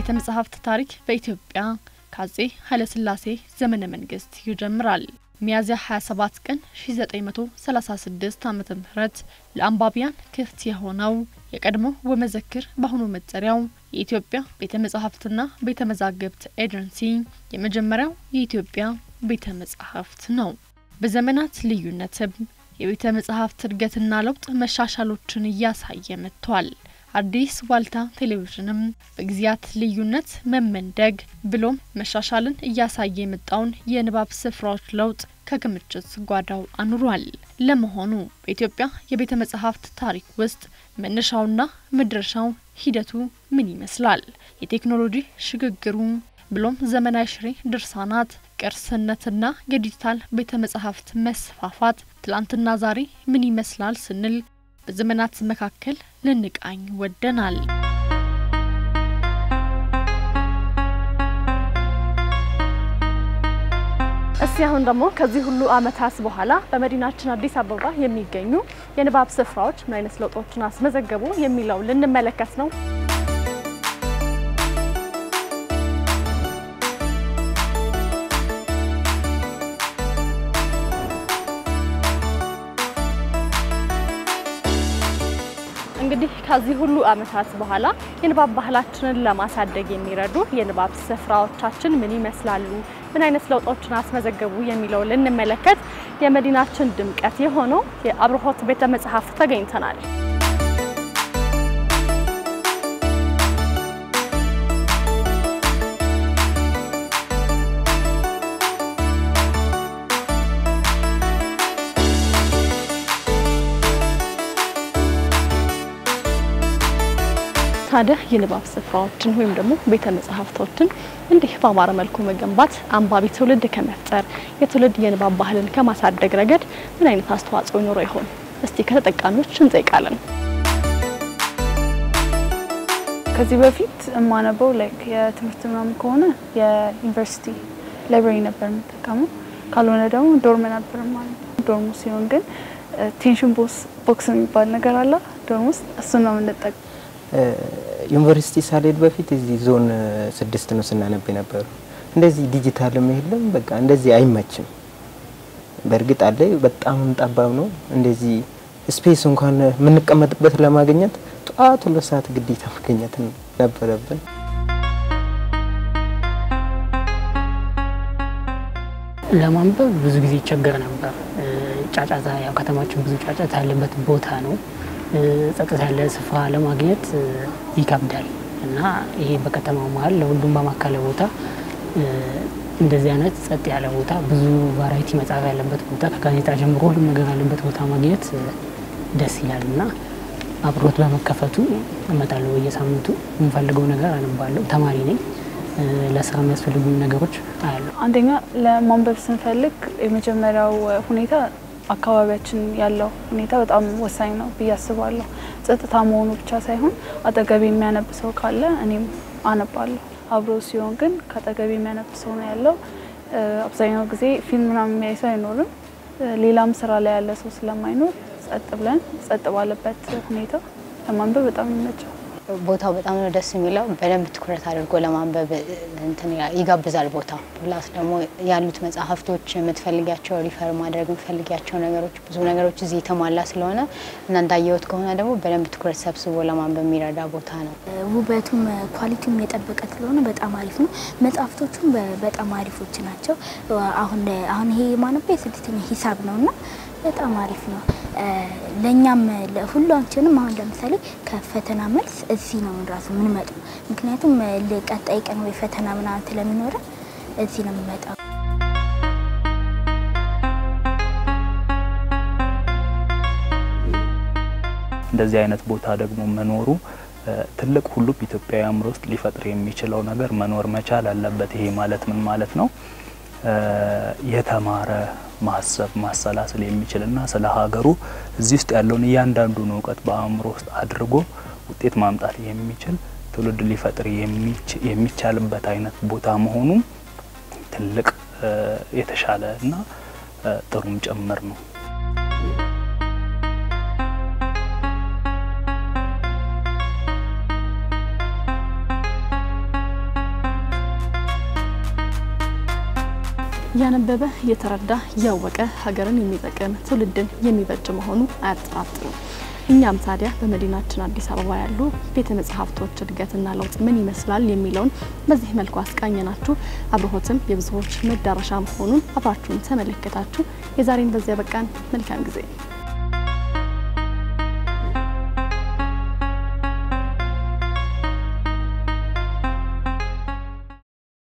የቤተ መጻሕፍት ታሪክ በኢትዮጵያ ከአጼ ኃይለሥላሴ ዘመነ መንግስት ይጀምራል። ሚያዝያ 27 ቀን 1936 ዓ.ም ለአንባቢያን ክፍት የሆነው የቀድሞ ወመዘክር በአሁኑ መጠሪያው የኢትዮጵያ ቤተ መጻሕፍትና ቤተ መዛግብት ኤጀንሲ የመጀመሪያው የኢትዮጵያ ቤተ መጻሕፍት ነው። በዘመናት ልዩነትም የቤተ መጻሕፍት እድገትና ለውጥ መሻሻሎችን እያሳየ መጥቷል። አዲስ ዋልታ ቴሌቪዥንም በጊዜያት ልዩነት መመንደግ ብሎም መሻሻልን እያሳየ የመጣውን የንባብ ስፍራዎች ለውጥ ከክምችት ጓዳው አኑሯል። ለመሆኑ በኢትዮጵያ የቤተ መጻሕፍት ታሪክ ውስጥ መነሻውና መድረሻው ሂደቱ ምን ይመስላል? የቴክኖሎጂ ሽግግሩ ብሎም ዘመናዊ ሽሬ ድርሳናት ቅርስነትና የዲጂታል ቤተ መጻሕፍት መስፋፋት ትላንትና ዛሬ ምን ይመስላል ስንል በዘመናት መካከል ልንቃኝ ወደናል። እስቲ አሁን ደግሞ ከዚህ ሁሉ ዓመታት በኋላ በመዲናችን አዲስ አበባ የሚገኙ የንባብ ስፍራዎች ምን አይነት ለውጦችን አስመዘገቡ የሚለው ልንመለከት ነው። እንግዲህ ከዚህ ሁሉ ዓመታት በኋላ የንባብ ባህላችንን ለማሳደግ የሚረዱ የንባብ ስፍራዎቻችን ምን ይመስላሉ፣ ምን አይነት ለውጦችን አስመዘገቡ የሚለው ልንመለከት የመዲናችን ድምቀት የሆነው የአብርሆት ቤተ መጻሕፍት ተገኝተናል። ታዲያ የንባብ ስፍራዎችን ወይም ደግሞ ቤተ መጻሕፍቶችን እንዲህ በአማረ መልኩ መገንባት አንባቢ ትውልድ ከመፍጠር የትውልድ የንባብ ባህልን ከማሳደግ ረገድ ምን አይነት አስተዋጽኦ ይኖረው ይሆን? እስቲ ከተጠቃሚዎች እንጠይቃለን። ከዚህ በፊት የማነበው ላይክ የትምህርት ምናምን ከሆነ የዩኒቨርሲቲ ላይብራሪ ነበር የምጠቀመው። ካልሆነ ደግሞ ዶርም ነበር ማለት ነው። ዶርሙ ሲሆን ግን ቴንሽን ቦክስ የሚባል ነገር አለ ዶርም ውስጥ እሱን ነው የምንጠቀም ዩኒቨርሲቲ ሳልሄድ በፊት እዚህ ዞን ስድስት ነው ስናነብ የነበሩ። እንደዚህ ዲጂታልም የለም፣ በቃ እንደዚህ አይመችም። በእርግጥ አለ በጣም ጠባብ ነው። እንደዚህ ስፔስ እንኳን የምንቀመጥበት ለማግኘት ጠዋት ሁለት ሰዓት ግዴታ መገኘት ነበረብን። ለማንበብ ብዙ ጊዜ ይቸገር ነበር። ጫጫታ፣ ያው ከተማችን ብዙ ጫጫታ ያለበት ቦታ ነው። ጸጥታ ያለ ስፍራ ለማግኘት ይከብዳል እና ይሄ በከተማው መሀል ለሁሉም በማካለ ቦታ እንደዚህ አይነት ጸጥ ያለ ቦታ ብዙ ቫራይቲ መጽሐፍ ያለበት ቦታ ከጋዜጣ ጀምሮ ሁሉም ነገር ያለበት ቦታ ማግኘት ደስ ይላል እና አብሮት በመከፈቱ እመጣለሁ። በየሳምንቱ የምፈልገው ነገር አነባለሁ። ተማሪ ነኝ። ለስራ የሚያስፈልጉ ነገሮች አያለሁ። አንደኛ ለማንበብ ስንፈልግ የመጀመሪያው ሁኔታ አካባቢያችን ያለው ሁኔታ በጣም ወሳኝ ነው ብዬ አስባለሁ። ጸጥታ መሆኑ ብቻ ሳይሆን አጠገቤ የሚያነብ ሰው ካለ እኔም አነባለሁ። አብሮ ሲሆን ግን ከአጠገቤ የሚያነብ ሰው ነው ያለው። አብዛኛው ጊዜ ፊልም ምናምን የሚያይ ሰው አይኖርም። ሌላም ስራ ላይ ያለ ሰው ስለማይኖር ጸጥ ብለን ጸጥ ባለበት ሁኔታ ለማንበብ በጣም ይመቻል። ቦታው በጣም ነው ደስ የሚለው። በደንብ ትኩረት አድርጎ ለማንበብ እንትን ይጋብዛል። ቦታው ፕላስ ደግሞ ያሉት መጽሐፍቶች የምትፈልጊያቸው ሪፈር ማድረግ የምትፈልጊያቸው ነገሮች ብዙ ነገሮች እዚህ የተሟላ ስለሆነ እና እንዳየሁት ከሆነ ደግሞ በደንብ ትኩረት ሰብስቦ ለማንበብ የሚረዳ ቦታ ነው። ውበቱም ኳሊቲውም የጠበቀ ስለሆነ በጣም አሪፍ ነው። መጽሐፍቶቹም በጣም አሪፎች ናቸው። አሁን አሁን ይሄ የማነበው የስድስተኛ ሂሳብ ነው እና በጣም አሪፍ ነው። ለእኛም ሁላችንም አሁን ለምሳሌ ከፈተና መልስ እዚህ ነው ራሱ የምንመጣው። ምክንያቱም ቀጣይ ቀን ወይ ፈተና ምናምን ስለሚኖረ እዚህ ነው የምንመጣው። እንደዚህ አይነት ቦታ ደግሞ መኖሩ ትልቅ ሁሉም ኢትዮጵያዊ አእምሮ ውስጥ ሊፈጥር የሚችለው ነገር መኖር መቻል አለበት። ይሄ ማለት ምን ማለት ነው? የተማረ ማሰብ ማሰላሰል የሚችልና ስለ ሀገሩ እዚህ ውስጥ ያለውን እያንዳንዱን እውቀት በአእምሮ ውስጥ አድርጎ ውጤት ማምጣት የሚችል ትውልድ ሊፈጥር የሚቻልበት አይነት ቦታ መሆኑ ትልቅ የተሻለ እና ጥሩም ጭምር ነው። ያነበበ የተረዳ ያወቀ ሀገርን የሚጠቅም ትውልድን የሚበጅ መሆኑ አያጠራጥርም። እኛም ታዲያ በመዲናችን አዲስ አበባ ያሉ ቤተ መጻሕፍቶች እድገትና ለውጥ ምን ይመስላል የሚለውን በዚህ መልኩ አስቃኘናችሁ። አብርሆትም የብዙዎች መዳረሻ መሆኑን አብራችሁን ተመለከታችሁ። የዛሬን በዚያ በቃን። መልካም ጊዜ